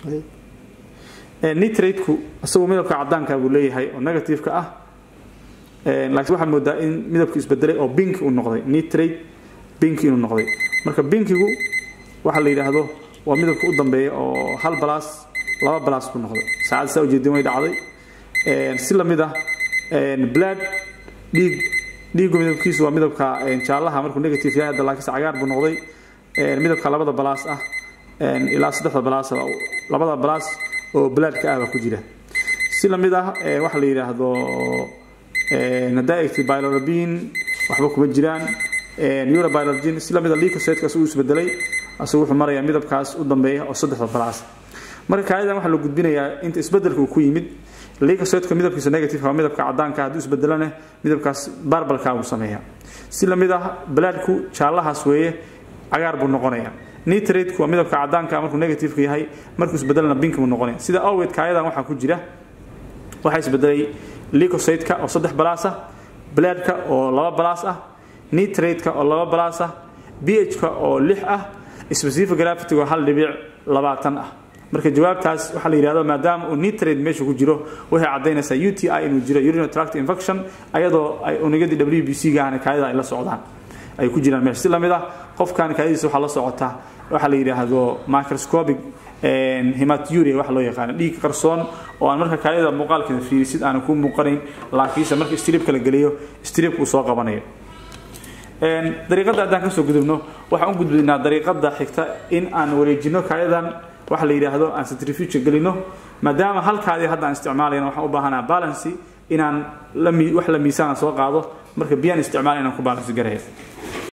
nitrateku isagu midabka cadaanka buu leeyahay oo negativeka ah laakiin waxaad moodaa in midabku isbedelay oo bink uu noqday nitrate bink inuu noqday marka binkigu waxa la yidhaahdo waa midabka u dambeeya oo hal balas laba balas buu noqday saacad saa ujeedin way dhacday si lamid ah blood dhiig dhiigu midabkiisu waa midabka jaallaha markuu negative yahay hadda laakiinse cagaar buu noqday midabka labada balaas ah ilaa saddexda balaas labada balaas oo bloodka ah baa ku jira si lamid ah waxa la yidhaahdo haddaa egtay bilorabin waxba kuma jiraan eurobilorgin si lamid a leucocyteka uu isbedelay asagu wuxuu marayaa midabkaas u dambeeya oo saddexda balaas marka kaayadan waxaa la gudbinayaa inta isbedelka uu ku yimid leucocyteka midabkiisa negative waa midabka cadaanka hadduu isbedelana midabkaas barbalka buu sameeyaa si lamid ah balaadku jaallahaas weeye cagaar buu noqonayaa nitrateku waa midabka cadaanka markuu negativeka yahay markuu isbedelana bink buu noqonaya sida awgeed kaayadan waxaa ku jira waxaa isbedelay leucocyteka oo saddex balaas ah balaadka oo laba balaas ah nitrateka oo laba balaas ah bhka oo lix ah specific gravity oo hal dhibic labaatan ah marka jawaabtaas waxaa la yidhahdo maadaama uu nitrate meesha ku jiro waxay caddaynaysaa u t i inuu jiro urinary tract infection ayadoo ay unugyadii w b c gaahna kaadida ay la socdaan ay ku jiraan meesha si lamid ah qofkan kaadidiisa waxaa la socota waxaa la yidhaahdo microscopic hematuria waxa loo yaqaano dhiig qarsoon oo aan marka kaadida muuqaalkeeda fiirisid aanan ku muuqanayn laakiinse marka stribka la geliyo stribka uu soo qabanayo dariiqadda haddaan kasoo gudubno waxaan u gudbinaa dariiqada xigta in aan wareejino kaayadan waxa la yidhaahdo aan centrifuge gelino maadaama halkaadii hadda aan isticmaalayna waxaan u baahanaa balancy inaan wax la miisaan soo qaado marka biyaan isticmaal inaan ku balansi garaya